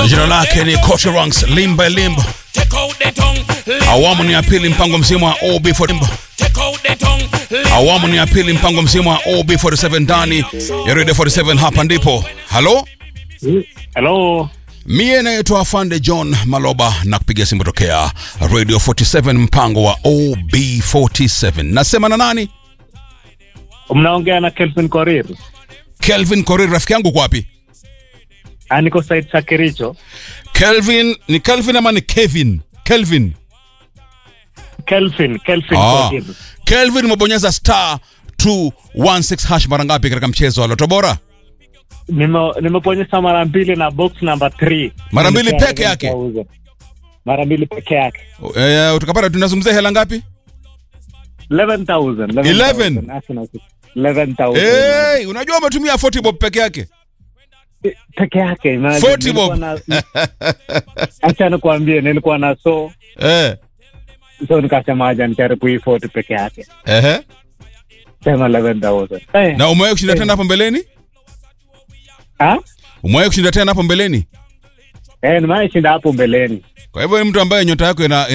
Jina lake ni Coach Ranks Limba Limba. Take out the tongue. Awamu ni ya pili mpango mzima wa OB47. Take out the tongue. Awamu ni ya pili mpango mzima wa OB47 ndani ya Radio 47 hapa ndipo. Halo? Hello. Mie naitwa Afande John Maloba na kupiga simu tokea Radio 47 mpango wa OB47. Nasema na nani? Mnaongea na Kelvin Korir. Kelvin Korir rafiki yangu kwa wapi? Ah, niko site cha Kericho. Kelvin ni Kelvin ama ni Kevin? Kelvin. Kelvin, Kelvin Ah. Korir. Kelvin umebonyeza star 216 hash mara ngapi katika mchezo wa Loto Bora? Nime nimeponyesha mara mbili na box number 3. Mara mbili peke yake? Mara mbili peke yake. Eh, tukapata tunazungumzia hela ngapi? 11,000. 11? Arsenal. 11,000. Hey, unajua umetumia 40 bob peke yake. Peke yake. imagine. 40 bob. Nilikuwa na- Acha nikwambie nilikuwa na so Eh. so nikasema aja nijaribu hii 40 peke yake. Ehe. Sema 11,000. Eh. Na umewahi kushinda tena hapo mbeleni? Ah? Umewahi kushinda tena hapo mbeleni? Eh, nimewahi shinda hapo mbeleni. Kwa hivyo ni mtu ambaye nyota yako ina